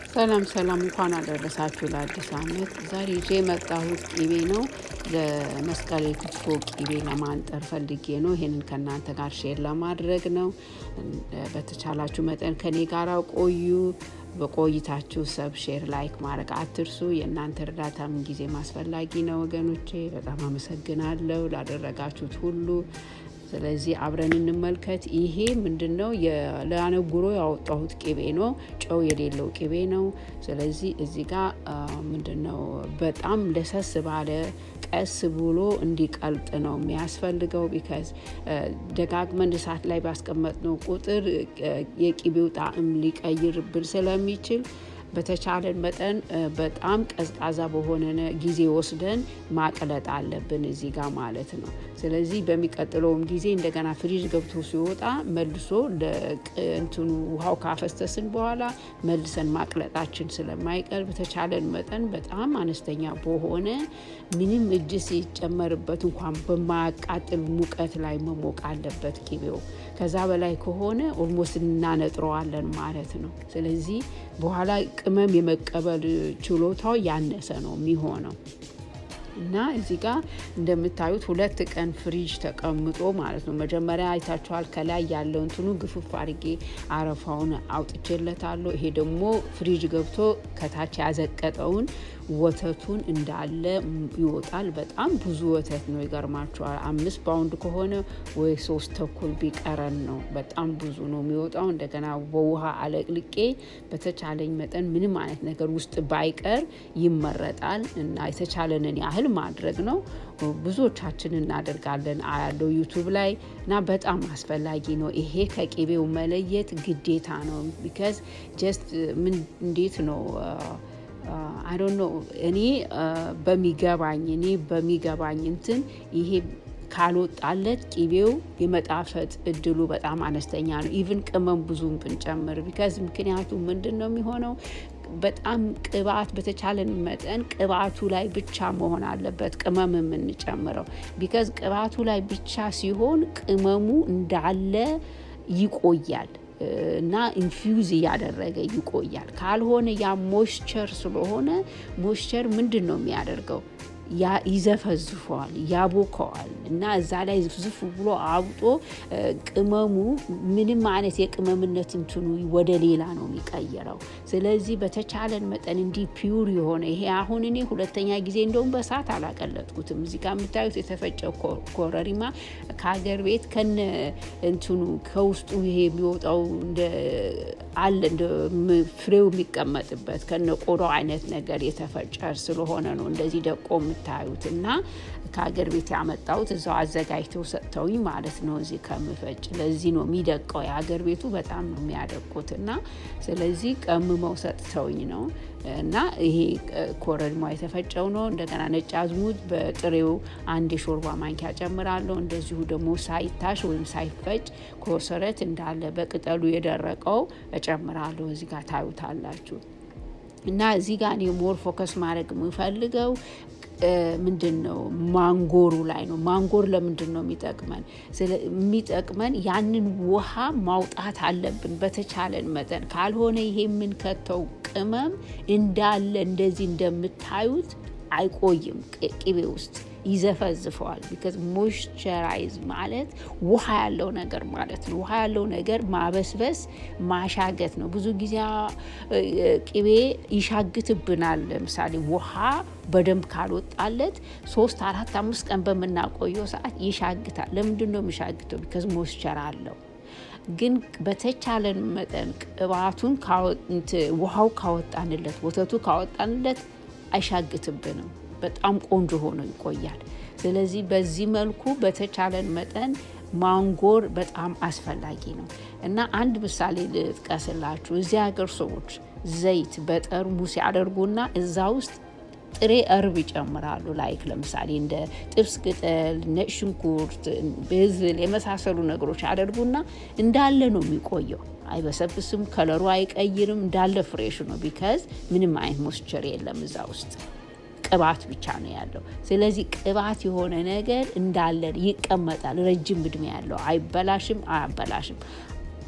ሰላም ሰላም፣ እንኳን አደረሳችሁ ለአዲስ ዓመት። ዛሬ ይዤ የመጣሁት ቂቤ ነው። ለመስቀል የክትፎ ቂቤ ለማንጠር ፈልጌ ነው። ይሄንን ከእናንተ ጋር ሼር ለማድረግ ነው። በተቻላችሁ መጠን ከኔ ጋር ቆዩ። በቆይታችሁ ሰብ ሼር ላይክ ማድረግ አትርሱ። የእናንተ እርዳታ ምን ጊዜ አስፈላጊ ነው ወገኖቼ። በጣም አመሰግናለሁ ላደረጋችሁት ሁሉ። ስለዚህ አብረን እንመልከት። ይሄ ምንድን ነው? ለአነጉሮ ያወጣሁት ቅቤ ነው። ጨው የሌለው ቅቤ ነው። ስለዚህ እዚህ ጋር ምንድን ነው በጣም ለሰስ ባለ ቀስ ብሎ እንዲቀልጥ ነው የሚያስፈልገው። ቢካዝ ደጋግመን እሳት ላይ ባስቀመጥነው ቁጥር የቅቤው ጣዕም ሊቀይርብን ስለሚችል በተቻለን መጠን በጣም ቀዝቃዛ በሆነ ጊዜ ወስደን ማቅለጥ አለብን እዚህ ጋር ማለት ነው። ስለዚህ በሚቀጥለውም ጊዜ እንደገና ፍሪጅ ገብቶ ሲወጣ መልሶ እንትኑ ውሃው ካፈሰስን በኋላ መልሰን ማቅለጣችን ስለማይቀር በተቻለን መጠን በጣም አነስተኛ በሆነ ምንም እጅ ሲጨመርበት እንኳን በማያቃጥል ሙቀት ላይ መሞቅ አለበት ቂቤው። ከዛ በላይ ከሆነ ኦልሞስት እናነጥረዋለን ማለት ነው። ስለዚህ በኋላ ቅመም የመቀበል ችሎታው ያነሰ ነው የሚሆነው እና እዚህ ጋር እንደምታዩት ሁለት ቀን ፍሪጅ ተቀምጦ ማለት ነው። መጀመሪያ አይታችኋል። ከላይ ያለው እንትኑ ግፍፍ አድርጌ አረፋውን አውጥቼለታለሁ። ይሄ ደግሞ ፍሪጅ ገብቶ ከታች ያዘቀጠውን ወተቱን እንዳለ ይወጣል። በጣም ብዙ ወተት ነው። ይገርማችኋል። አምስት ፓውንድ ከሆነ ወይ ሶስት ተኩል ቢቀረን ነው። በጣም ብዙ ነው የሚወጣው። እንደገና በውሃ አለቅልቄ በተቻለኝ መጠን ምንም አይነት ነገር ውስጥ ባይቀር ይመረጣል እና የተቻለንን ያህል ማድረግ ነው። ብዙዎቻችን እናደርጋለን አያለው ዩቱብ ላይ እና በጣም አስፈላጊ ነው። ይሄ ከቅቤው መለየት ግዴታ ነው። ቢካዝ ጀስት ምን እንዴት ነው አይ ኖ እኔ በሚገባኝ እኔ በሚገባኝ እንትን ይሄ ካልወጣለት ቂቤው የመጣፈጥ እድሉ በጣም አነስተኛ ነው። ኢቭን ቅመም ብዙም ብንጨምር ቢካዝ ምክንያቱ ምንድን ነው የሚሆነው በጣም ቅባት በተቻለን መጠን ቅባቱ ላይ ብቻ መሆን አለበት ቅመም የምንጨምረው ቢካዝ ቅባቱ ላይ ብቻ ሲሆን ቅመሙ እንዳለ ይቆያል እና ኢንፊውዝ እያደረገ ይቆያል። ካልሆነ ያ ሞይስቸር ስለሆነ ሞይስቸር ምንድን ነው የሚያደርገው? ይዘፈዝፈዋል፣ ያቦከዋል እና እዛ ላይ ዝፍዝፍ ብሎ አብጦ ቅመሙ ምንም አይነት የቅመምነት እንትኑ ወደ ሌላ ነው የሚቀይረው። ስለዚህ በተቻለን መጠን እንዲህ ፒውር የሆነ ይሄ አሁን እኔ ሁለተኛ ጊዜ እንደውም በሳት አላቀለጥኩትም። እዚህ ጋር የምታዩት የተፈጨ ኮረሪማ ከሀገር ቤት ከነ እንትኑ ከውስጡ ይሄ የሚወጣው አለ እንደ ፍሬው የሚቀመጥበት ከነ ቆዳው አይነት ነገር የተፈጨ ስለሆነ ነው እንደዚህ ደቆ የምታዩት እና ከሀገር ቤት ያመጣሁት እዛው አዘጋጅተው ሰጥተውኝ ማለት ነው። እዚህ ከምፈጭ ለዚህ ነው የሚደቀው። የሀገር ቤቱ በጣም ነው የሚያደቁት እና ስለዚህ ቀምመው ሰጥተውኝ ነው እና ይሄ ኮረሪማ የተፈጨው ነው። እንደገና ነጭ አዝሙድ በጥሬው አንድ የሾርባ ማንኪያ ጨምራለሁ። እንደዚሁ ደግሞ ሳይታሽ ወይም ሳይፈጭ ኮሰረት እንዳለ በቅጠሉ የደረቀው እጨምራለሁ። እዚህ ጋር ታዩታላችሁ። እና እዚህ ጋር እኔ ሞር ፎከስ ማድረግ የምፈልገው ምንድን ነው ማንጎሩ ላይ ነው። ማንጎር ለምንድን ነው የሚጠቅመን? የሚጠቅመን ያንን ውሃ ማውጣት አለብን በተቻለን መጠን። ካልሆነ ይሄ የምንከተው ቅመም እንዳለ እንደዚህ እንደምታዩት አይቆይም ቅቤ ውስጥ ይዘፈዝፈዋል። ቢካዝ ሞይስቸራይዝ ማለት ውሃ ያለው ነገር ማለት ነው። ውሃ ያለው ነገር ማበስበስ ማሻገት ነው። ብዙ ጊዜ ቅቤ ይሻግትብናል። ለምሳሌ ውሃ በደንብ ካልወጣለት ሶስት አራት አምስት ቀን በምናቆየው ሰዓት ይሻግታል። ለምንድን ነው የሚሻግተው? ቢካዝ ሞይስቸር አለው። ግን በተቻለን መጠን ቅባቱን ውሃው ካወጣንለት፣ ወተቱ ካወጣንለት አይሻግትብንም። በጣም ቆንጆ ሆኖ ይቆያል። ስለዚህ በዚህ መልኩ በተቻለን መጠን ማንጎር በጣም አስፈላጊ ነው እና አንድ ምሳሌ ልጥቀስላችሁ። እዚህ ሀገር ሰዎች ዘይት በጠርሙስ ያደርጉና እዛ ውስጥ ጥሬ እርብ ይጨምራሉ። ላይክ ለምሳሌ እንደ ጥብስ ቅጠል፣ ነጭ ሽንኩርት፣ ብዝል የመሳሰሉ ነገሮች ያደርጉና እንዳለ ነው የሚቆየው። አይበሰብስም፣ ከለሩ አይቀይርም፣ እንዳለ ፍሬሽ ነው። ቢካዝ ምንም አይነት ሞስቸር የለም እዛ ውስጥ ቅባት ብቻ ነው ያለው። ስለዚህ ቅባት የሆነ ነገር እንዳለ ይቀመጣል። ረጅም እድሜ ያለው አይበላሽም፣ አያበላሽም።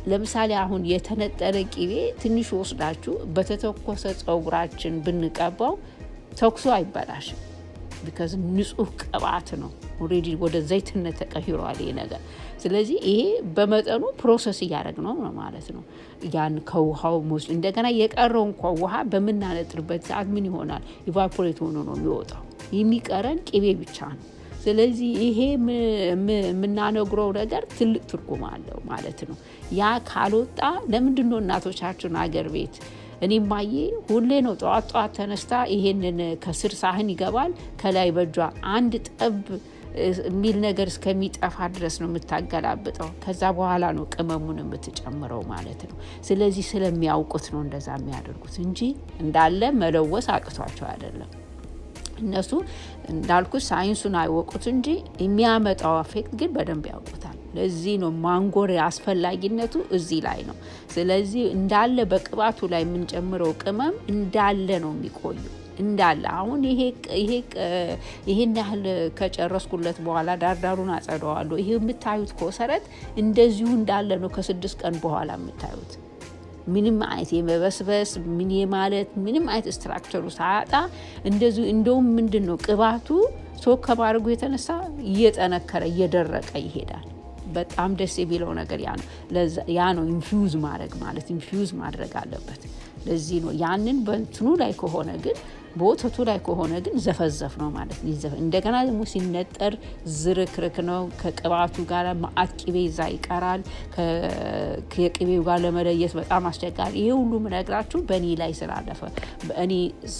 ለምሳሌ አሁን የተነጠረ ቂቤ ትንሽ ወስዳችሁ በተተኮሰ ፀጉራችን ብንቀባው ተኩሶ አይበላሽም። ቢካዝ ንጹህ ቅባት ነው። ኦልሬዲ ወደ ዘይትነት ተቀይሯል ይሄ ነገር። ስለዚህ ይሄ በመጠኑ ፕሮሰስ እያደረግ ነው ማለት ነው። ያን ከውሃው ሞስ እንደገና የቀረው እንኳ ውሃ በምናነጥርበት ሰዓት ምን ይሆናል? ኢቫፖሬት ሆኖ ነው የሚወጣው። የሚቀረን ቅቤ ብቻ ነው። ስለዚህ ይሄ የምናነግረው ነገር ትልቅ ትርጉም አለው ማለት ነው። ያ ካልወጣ ለምንድን ነው እናቶቻችን አገር ቤት እኔ ማዬ ሁሌ ነው ጠዋት ጠዋት ተነስታ ይሄንን ከስር ሳህን ይገባል ከላይ በጇ አንድ ጠብ የሚል ነገር እስከሚጠፋ ድረስ ነው የምታገላብጠው። ከዛ በኋላ ነው ቅመሙን የምትጨምረው ማለት ነው። ስለዚህ ስለሚያውቁት ነው እንደዛ የሚያደርጉት እንጂ እንዳለ መለወስ አቅቷቸው አይደለም። እነሱ እንዳልኩት ሳይንሱን አይወቁት እንጂ የሚያመጣው አፌክት ግን በደንብ ያውቁታል። ለዚህ ነው ማንጎር አስፈላጊነቱ እዚህ ላይ ነው። ስለዚህ እንዳለ በቅባቱ ላይ የምንጨምረው ቅመም እንዳለ ነው የሚቆዩ እንዳለ አሁን ይሄን ያህል ከጨረስኩለት በኋላ ዳርዳሩን አጸደዋለሁ። ይሄ የምታዩት ኮሰረት እንደዚሁ እንዳለ ነው ከስድስት ቀን በኋላ የምታዩት ምንም አይነት የመበስበስ ምን ማለት ምንም አይነት ስትራክቸሩ ሳያጣ እንደዚሁ እንደውም ምንድን ነው ቅባቱ ሶክ ከማድረጉ የተነሳ እየጠነከረ እየደረቀ ይሄዳል። በጣም ደስ የሚለው ነገር ያ ነው። ያ ነው ኢንፊውዝ ማድረግ ማለት ኢንፊውዝ ማድረግ አለበት። ለዚህ ነው ያንን በእንትኑ ላይ ከሆነ ግን በወተቱ ላይ ከሆነ ግን ዘፈዘፍ ነው ማለት ነው። እንደገና ደግሞ ሲነጠር ዝርክርክ ነው። ከቅባቱ ጋር ማአት ቅቤ ይዛ ይቀራል። ከቅቤው ጋር ለመለየት በጣም አስቸጋሪ። ይሄ ሁሉ ምነግራችሁ በእኔ ላይ ስላለፈ እኔ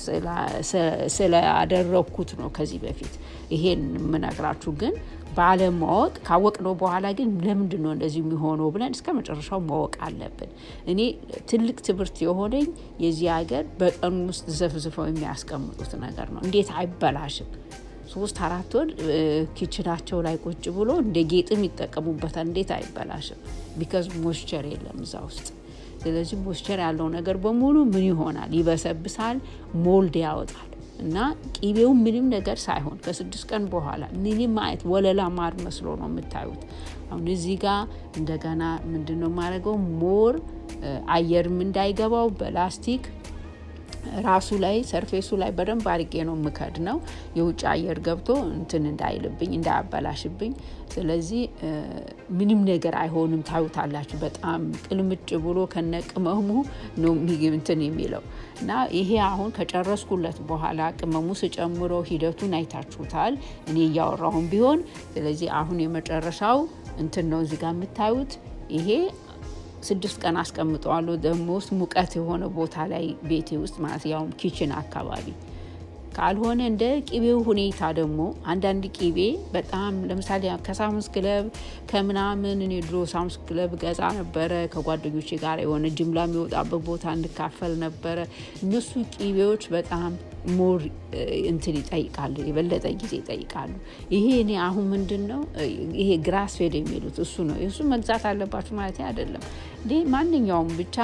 ስላደረግኩት ነው ከዚህ በፊት ይሄን የምነግራችሁ ግን ባለማወቅ ካወቅነው በኋላ ግን ለምንድን ነው እንደዚህ የሚሆነው ብለን እስከ መጨረሻው ማወቅ አለብን። እኔ ትልቅ ትምህርት የሆነኝ የዚህ ሀገር በቀኑ ውስጥ ዘፍዝፈው የሚያስቀምጡት ነገር ነው። እንዴት አይበላሽም? ሶስት አራት ወር ኪችናቸው ላይ ቁጭ ብሎ እንደ ጌጥም ይጠቀሙበታል። እንዴት አይበላሽም? ቢካዝ ሞስቸር የለም እዛ ውስጥ። ስለዚህ ሞስቸር ያለው ነገር በሙሉ ምን ይሆናል? ይበሰብሳል፣ ሞልድ ያወጣል። እና ቂቤው ምንም ነገር ሳይሆን ከስድስት ቀን በኋላ ምንም አይነት ወለላ ማር መስሎ ነው የምታዩት። አሁን እዚህ ጋር እንደገና ምንድን ነው የማደርገው ሞር አየርም እንዳይገባው በላስቲክ ራሱ ላይ ሰርፌሱ ላይ በደንብ አድርጌ ነው የምከድ ነው የውጭ አየር ገብቶ እንትን እንዳይልብኝ እንዳያበላሽብኝ። ስለዚህ ምንም ነገር አይሆንም። ታዩታላችሁ። በጣም ቅልምጭ ብሎ ከነቅመሙ ነው እንትን የሚለው እና ይሄ አሁን ከጨረስኩለት በኋላ ቅመሙ ስጨምሮ ሂደቱን አይታችሁታል። እኔ እያወራሁም ቢሆን ስለዚህ አሁን የመጨረሻው እንትን ነው እዚህ ጋር የምታዩት ይሄ ስድስት ቀን አስቀምጠዋለሁ። ደግሞ ውስጥ ሙቀት የሆነ ቦታ ላይ ቤቴ ውስጥ ማለት ያውም ኪችን አካባቢ ካልሆነ እንደ ቅቤው ሁኔታ ደግሞ አንዳንድ ቅቤ በጣም ለምሳሌ ከሳሙስ ክለብ ከምናምን እኔ ድሮ ሳሙስ ክለብ ገዛ ነበረ ከጓደኞቼ ጋር የሆነ ጅምላ የሚወጣበት ቦታ እንካፈል ነበረ። እነሱ ቅቤዎች በጣም ሞር እንትን ይጠይቃሉ፣ የበለጠ ጊዜ ይጠይቃሉ። ይሄ እኔ አሁን ምንድን ነው ይሄ ግራስ ፌድ የሚሉት እሱ ነው። እሱ መግዛት አለባችሁ ማለት አይደለም። ማንኛውም ብቻ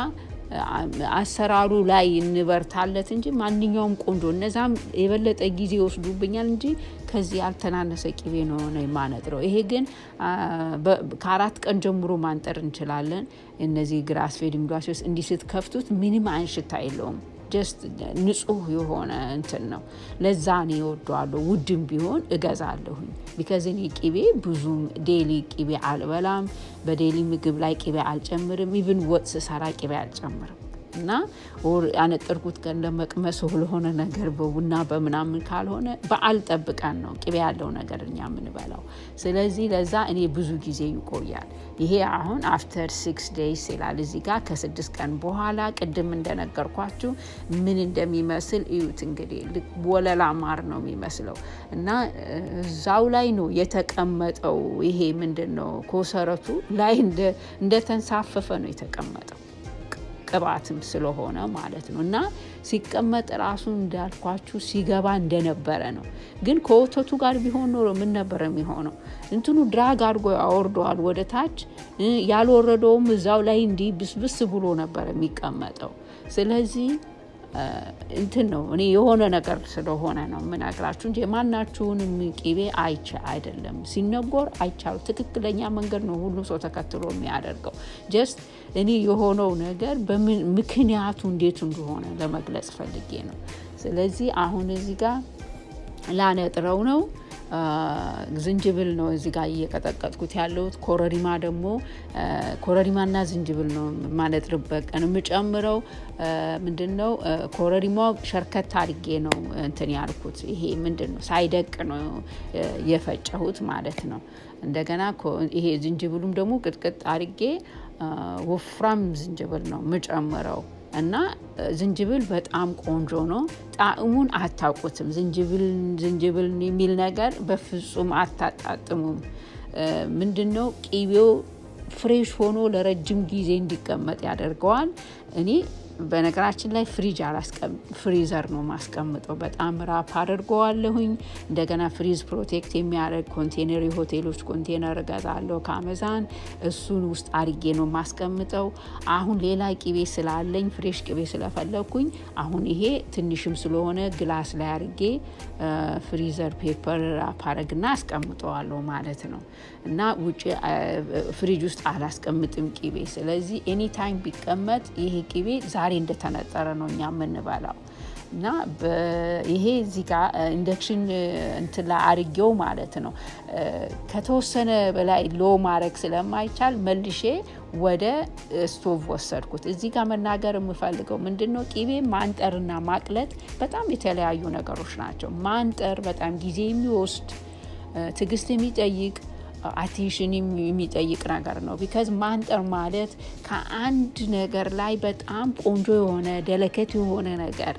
አሰራሩ ላይ እንበርታለት እንጂ ማንኛውም ቆንጆ እነዛም የበለጠ ጊዜ ይወስዱብኛል እንጂ ከዚህ ያልተናነሰ ቅቤ ነው ሆነ የማነጥረው። ይሄ ግን ከአራት ቀን ጀምሮ ማንጠር እንችላለን። እነዚህ ግራስ ፌድ የሚሏቸው እንዲህ ስትከፍቱት ምንም አይነት ሽታ የለውም። ጀስት ንጹህ የሆነ እንትን ነው። ለዛ እኔ እወደዋለሁ። ውድም ቢሆን እገዛለሁኝ። ቢከዝ እኔ ቅቤ ብዙም ዴሊ ቅቤ አልበላም። በዴሊ ምግብ ላይ ቅቤ አልጨምርም። ኢቭን ወጥ ስሰራ ቅቤ አልጨምርም እና ያነጠርኩት ቀን ለመቅመስ ለሆነ ነገር በቡና በምናምን ካልሆነ በዓል ጠብቀን ነው ቅቤ ያለው ነገር እኛ የምንበላው። ስለዚህ ለዛ እኔ ብዙ ጊዜ ይቆያል። ይሄ አሁን አፍተር ሲክስ ዴይስ ይላል እዚህ ጋር ከስድስት ቀን በኋላ ቅድም እንደነገርኳችሁ ምን እንደሚመስል እዩት። እንግዲህ ወለላ ማር ነው የሚመስለው እና እዛው ላይ ነው የተቀመጠው። ይሄ ምንድን ነው ኮሰረቱ ላይ እንደተንሳፈፈ ነው የተቀመጠው ቅባትም ስለሆነ ማለት ነው። እና ሲቀመጥ ራሱ እንዳልኳችሁ ሲገባ እንደነበረ ነው። ግን ከወተቱ ጋር ቢሆን ኖሮ ምን ነበረ የሚሆነው? እንትኑ ድራግ አድርጎ ያወርደዋል ወደ ታች። ያልወረደውም እዛው ላይ እንዲህ ብስብስ ብሎ ነበረ የሚቀመጠው። ስለዚህ እንትን ነው እኔ የሆነ ነገር ስለሆነ ነው የምነግራችሁ እንጂ የማናችሁንም ቂቤ አይቻ አይደለም ሲነጎር አይቻሉ ትክክለኛ መንገድ ነው ሁሉም ሰው ተከትሎ የሚያደርገው ጀስት እኔ የሆነው ነገር ምክንያቱ እንዴት እንደሆነ ለመግለጽ ፈልጌ ነው ስለዚህ አሁን እዚህ ጋር ላነጥረው ነው ዝንጅብል ነው እዚህ ጋር እየቀጠቀጥኩት ያለሁት ኮረሪማ ደግሞ ኮረሪማና ዝንጅብል ነው ማነጥርበት ቀን የምጨምረው ምንድን ነው ኮረሪማ ሸርከት አድርጌ ነው እንትን ያልኩት ይሄ ምንድን ነው ሳይደቅ ነው የፈጨሁት ማለት ነው እንደገና ይሄ ዝንጅብሉም ደግሞ ቅጥቅጥ አድርጌ ወፍራም ዝንጅብል ነው የምጨምረው እና ዝንጅብል በጣም ቆንጆ ነው ጣዕሙን አታውቁትም ዝንጅብል ዝንጅብል የሚል ነገር በፍጹም አታጣጥሙም ምንድን ነው ቂቤው ፍሬሽ ሆኖ ለረጅም ጊዜ እንዲቀመጥ ያደርገዋል እኔ በነገራችን ላይ ፍሪጅ ፍሪዘር ነው ማስቀምጠው በጣም ራፕ አድርገዋለሁኝ እንደገና ፍሪዝ ፕሮቴክት የሚያደርግ ኮንቴነር የሆቴሎች ኮንቴነር እገዛለሁ ከአመዛን እሱን ውስጥ አርጌ ነው ማስቀምጠው አሁን ሌላ ቂቤ ስላለኝ ፍሬሽ ቂቤ ስለፈለግኩኝ አሁን ይሄ ትንሽም ስለሆነ ግላስ ላይ አርጌ ፍሪዘር ፔፐር ራፕ አረግና አስቀምጠዋለሁ ማለት ነው እና ውጭ ፍሪጅ ውስጥ አላስቀምጥም ቂቤ ስለዚህ ኤኒታይም ቢቀመጥ ይሄ ቂቤ ዛሬ እንደተነጠረ ነው እኛ የምንበላው እና ይሄ እዚህ ጋር ኢንደክሽን እንትን ላይ አርጌው ማለት ነው ከተወሰነ በላይ ሎ ማድረግ ስለማይቻል መልሼ ወደ ስቶቭ ወሰድኩት እዚህ ጋር መናገር የምፈልገው ምንድን ነው ቂቤ ማንጠርና ማቅለጥ በጣም የተለያዩ ነገሮች ናቸው ማንጠር በጣም ጊዜ የሚወስድ ትግስት የሚጠይቅ አቴንሽን የሚጠይቅ ነገር ነው ቢካዝ ማንጠር ማለት ከአንድ ነገር ላይ በጣም ቆንጆ የሆነ ደለከት የሆነ ነገር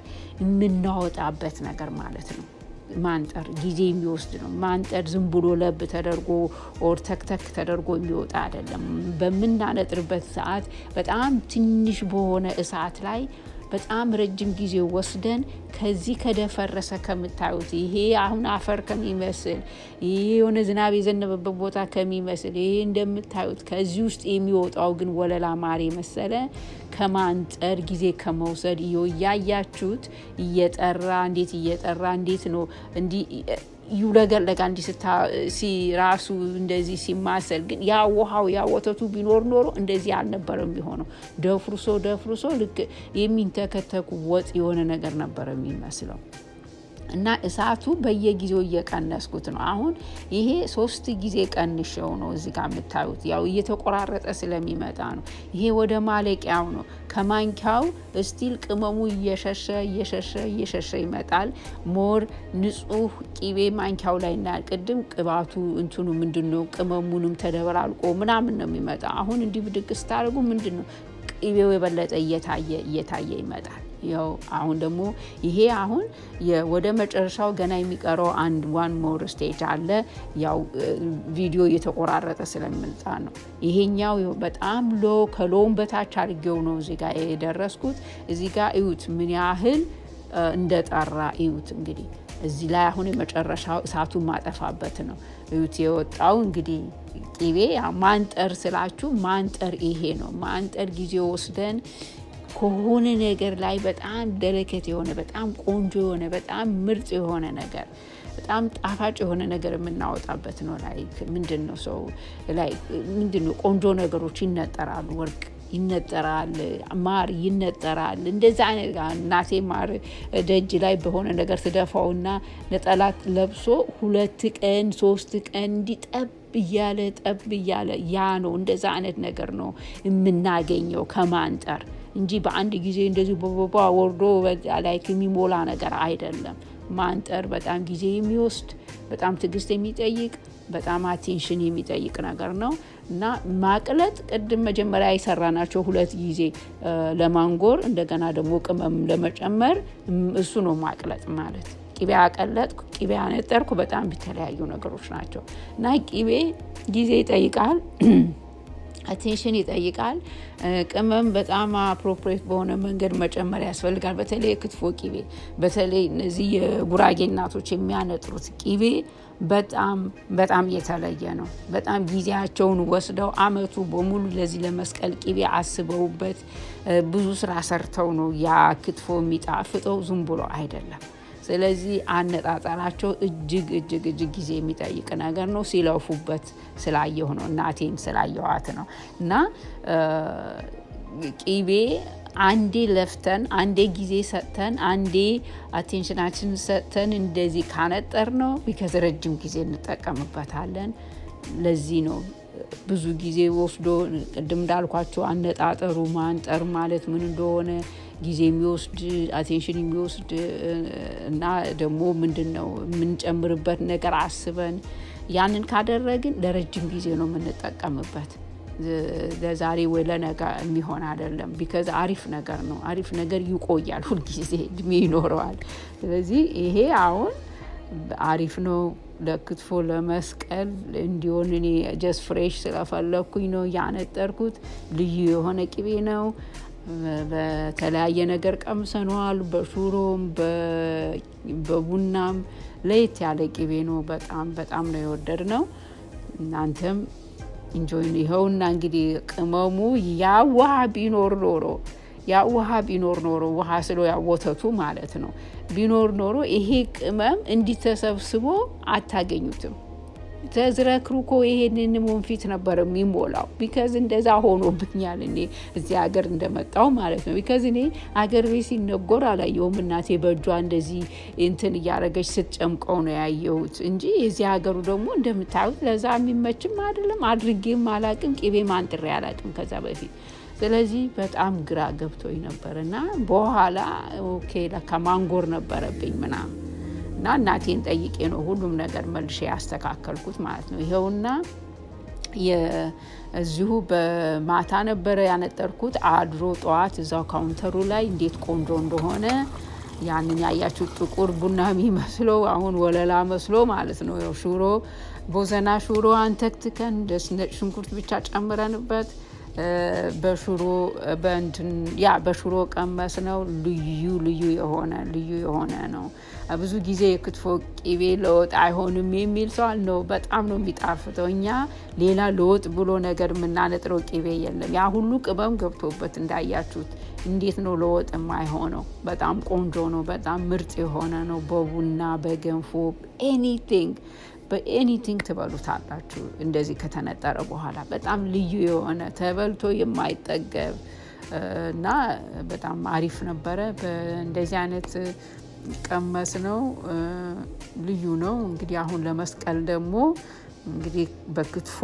የምናወጣበት ነገር ማለት ነው ማንጠር ጊዜ የሚወስድ ነው ማንጠር ዝም ብሎ ለብ ተደርጎ ኦር ተክተክ ተደርጎ የሚወጣ አይደለም በምናነጥርበት ሰዓት በጣም ትንሽ በሆነ እሳት ላይ በጣም ረጅም ጊዜ ወስደን ከዚህ ከደፈረሰ ከምታዩት ይሄ አሁን አፈር ከሚመስል ይሄ የሆነ ዝናብ የዘነበበት ቦታ ከሚመስል ይሄ እንደምታዩት ከዚህ ውስጥ የሚወጣው ግን ወለላ ማር የመሰለ ከማንጠር ጊዜ ከመውሰድ እያያችሁት እየጠራ እንዴት እየጠራ እንዴት ነው እንዲህ ይውለገለጋ እንዲህ ራሱ እንደዚህ ሲማሰል ግን ያ ውሃው ያ ወተቱ ቢኖር ኖሮ እንደዚህ አልነበረም የሚሆነው ደፍርሶ ደፍርሶ ልክ የሚንተከተኩ ወጥ የሆነ ነገር ነበረ የሚመስለው እና እሳቱ በየጊዜው እየቀነስኩት ነው አሁን ይሄ ሶስት ጊዜ ቀንሸው ነው እዚህ ጋር የምታዩት ያው እየተቆራረጠ ስለሚመጣ ነው ይሄ ወደ ማለቂያው ነው ከማንኪያው እስቲል ቅመሙ እየሸሸ እየሸሸ እየሸሸ ይመጣል ሞር ንጹህ ቂቤ ማንኪያው ላይ እናያል ቅድም ቅባቱ እንትኑ ምንድን ነው ቅመሙንም ተደበላልቆ ምናምን ነው የሚመጣ አሁን እንዲህ ብድግ ስታደርጉ ምንድን ነው ቅቤው የበለጠ እየታየ እየታየ ይመጣል ያው አሁን ደግሞ ይሄ አሁን ወደ መጨረሻው ገና የሚቀረው አንድ ዋን ሞር ስቴጅ አለ ያው ቪዲዮ እየተቆራረጠ ስለምልጣ ነው ይሄኛው በጣም ሎ ከሎውን በታች አድርጌው ነው እዚህ ጋር የደረስኩት እዚህ ጋር እዩት ምን ያህል እንደጠራ እዩት እንግዲህ እዚህ ላይ አሁን የመጨረሻው እሳቱን ማጠፋበት ነው እዩት የወጣው እንግዲህ ቂቤ ማንጠር ስላችሁ ማንጠር ይሄ ነው ማንጠር ጊዜ ወስደን ከሆነ ነገር ላይ በጣም ደለከት የሆነ በጣም ቆንጆ የሆነ በጣም ምርጥ የሆነ ነገር በጣም ጣፋጭ የሆነ ነገር የምናወጣበት ነው ላይ ምንድን ነው ሰው ላይ ምንድን ነው ቆንጆ ነገሮች ይነጠራሉ ወርቅ ይነጠራል ማር ይነጠራል እንደዚ አይነት እናቴ ማር ደጅ ላይ በሆነ ነገር ትደፋውና ነጠላት ለብሶ ሁለት ቀን ሶስት ቀን እንዲጠብ እያለ ጠብ እያለ ያ ነው እንደዛ አይነት ነገር ነው የምናገኘው ከማንጠር እንጂ በአንድ ጊዜ እንደዚህ በቦባ ወርዶ ላይ የሚሞላ ነገር አይደለም ማንጠር በጣም ጊዜ የሚወስድ በጣም ትዕግስት የሚጠይቅ በጣም አቴንሽን የሚጠይቅ ነገር ነው እና ማቅለጥ ቅድም መጀመሪያ የሰራናቸው ሁለት ጊዜ ለማንጎር እንደገና ደግሞ ቅመም ለመጨመር እሱ ነው ማቅለጥ ማለት ቂቤ አቀለጥኩ ቂቤ አነጠርኩ በጣም የተለያዩ ነገሮች ናቸው እና ቂቤ ጊዜ ይጠይቃል አቴንሽን ይጠይቃል። ቅመም በጣም አፕሮፕሬት በሆነ መንገድ መጨመር ያስፈልጋል። በተለይ የክትፎ ቂቤ፣ በተለይ እነዚህ የጉራጌ እናቶች የሚያነጥሩት ቂቤ በጣም በጣም የተለየ ነው። በጣም ጊዜያቸውን ወስደው አመቱ በሙሉ ለዚህ ለመስቀል ቂቤ አስበውበት ብዙ ስራ ሰርተው ነው ያ ክትፎ የሚጣፍጠው፣ ዝም ብሎ አይደለም። ስለዚህ አነጣጠራቸው እጅግ እጅግ እጅግ ጊዜ የሚጠይቅ ነገር ነው። ሲለፉበት ስላየሁ ነው፣ እናቴን ስላየኋት ነው። እና ቂቤ አንዴ ለፍተን አንዴ ጊዜ ሰጥተን አንዴ አቴንሽናችን ሰጥተን እንደዚህ ካነጠር ነው ቢከዝ ረጅም ጊዜ እንጠቀምበታለን። ለዚህ ነው ብዙ ጊዜ ወስዶ ቅድም እንዳልኳቸው አነጣጠሩ ማንጠር ማለት ምን እንደሆነ ጊዜ የሚወስድ አቴንሽን የሚወስድ እና ደግሞ ምንድን ነው የምንጨምርበት ነገር አስበን ያንን ካደረግን ለረጅም ጊዜ ነው የምንጠቀምበት። ለዛሬ ወይ ለነገ የሚሆን አይደለም። ቢከዝ አሪፍ ነገር ነው። አሪፍ ነገር ይቆያል፣ ሁልጊዜ እድሜ ይኖረዋል። ስለዚህ ይሄ አሁን አሪፍ ነው ለክትፎ ለመስቀል እንዲሆን እኔ ጀስት ፍሬሽ ስለፈለግኩኝ ነው ያነጠርኩት። ልዩ የሆነ ቅቤ ነው። በተለያየ ነገር ቀምሰነዋል። በሹሮም በቡናም ለየት ያለ ቅቤ ነው። በጣም በጣም ነው የወደድ ነው። እናንተም እንጆይ ይኸውና እንግዲህ ቅመሙ ያ ውሃ ቢኖር ኖሮ ያ ውሃ ቢኖር ኖሮ ውሃ ስሎ ያ ወተቱ ማለት ነው ቢኖር ኖሮ ይሄ ቅመም እንዲተሰብስቦ አታገኙትም። ተዝረክርኮ ይሄንን ወንፊት ነበር የሚሞላው። ቢከዝ እንደዛ ሆኖብኛል እኔ እዚህ ሀገር እንደመጣው ማለት ነው። ቢከዝ እኔ አገር ቤት ሲነጎር አላየሁም። እናቴ በእጇ እንደዚህ እንትን እያደረገች ስትጨምቀው ነው ያየሁት እንጂ የዚህ ሀገሩ ደግሞ እንደምታዩት ለዛ የሚመችም አይደለም። አድርጌም አላቅም፣ ቅቤ ማንጥሬ አላቅም ከዛ በፊት ስለዚህ በጣም ግራ ገብቶኝ ነበር እና በኋላ ኦኬ ለካ ማንጎር ነበረብኝ ምናምን እና እናቴን ጠይቄ ነው ሁሉም ነገር መልሼ ያስተካከልኩት ማለት ነው። ይኸውና እዚሁ በማታ ነበረ ያነጠርኩት። አድሮ ጠዋት እዛው ካውንተሩ ላይ እንዴት ቆንጆ እንደሆነ ያንን ያያችሁ ጥቁር ቡና የሚመስለው አሁን ወለላ መስሎ ማለት ነው። ሽሮ ቦዘና ሽሮ አንተክትከን ደስ ነጭ ሽንኩርት ብቻ ጨምረንበት በሽሮ በእንትን ያ በሽሮ ቀመስ ነው። ልዩ ልዩ የሆነ ልዩ የሆነ ነው። ብዙ ጊዜ የክትፎ ቅቤ ለወጥ አይሆንም የሚል ሰው ነው። በጣም ነው የሚጣፍጠው። እኛ ሌላ ለወጥ ብሎ ነገር የምናነጥረው ቅቤ የለም። ያ ሁሉ ቅመም ገብቶበት እንዳያችሁት እንዴት ነው ለወጥ የማይሆነው? በጣም ቆንጆ ነው። በጣም ምርጥ የሆነ ነው። በቡና በገንፎ ኤኒቲንግ በኤኒቲንግ ትበሉታላችሁ። እንደዚህ ከተነጠረ በኋላ በጣም ልዩ የሆነ ተበልቶ የማይጠገብ እና በጣም አሪፍ ነበረ። እንደዚህ አይነት ቀመስ ነው። ልዩ ነው። እንግዲህ አሁን ለመስቀል ደግሞ እንግዲህ በክትፎ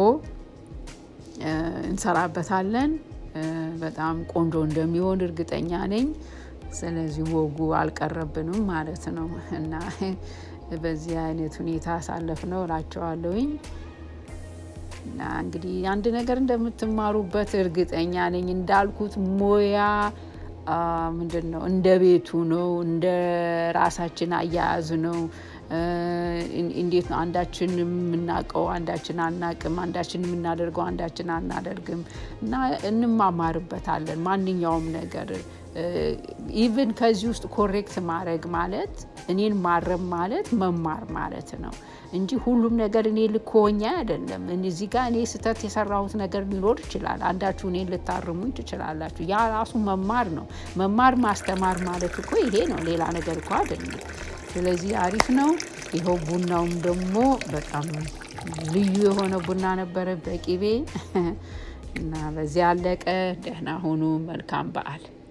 እንሰራበታለን። በጣም ቆንጆ እንደሚሆን እርግጠኛ ነኝ። ስለዚህ ወጉ አልቀረብንም ማለት ነው እና በዚህ አይነት ሁኔታ አሳለፍ ነው እላቸዋለሁኝ። እና እንግዲህ አንድ ነገር እንደምትማሩበት እርግጠኛ ነኝ። እንዳልኩት ሙያ ምንድን ነው እንደ ቤቱ ነው፣ እንደ ራሳችን አያያዝ ነው። እንዴት ነው አንዳችን የምናውቀው አንዳችን አናቅም፣ አንዳችን የምናደርገው አንዳችን አናደርግም እና እንማማርበታለን ማንኛውም ነገር ኢቭን ከዚህ ውስጥ ኮሬክት ማድረግ ማለት እኔን ማረም ማለት መማር ማለት ነው እንጂ ሁሉም ነገር እኔ ልክ ሆኜ አይደለም። እዚህ ጋር እኔ ስህተት የሰራሁት ነገር ሊኖር ይችላል። አንዳችሁ እኔን ልታርሙኝ ትችላላችሁ። ያ ራሱ መማር ነው። መማር ማስተማር ማለት እኮ ይሄ ነው፣ ሌላ ነገር እኮ አይደለም። ስለዚህ አሪፍ ነው። ይኸው ቡናውም ደግሞ በጣም ልዩ የሆነ ቡና ነበረ በቂቤ እና በዚያ አለቀ። ደህና ሁኑ። መልካም በዓል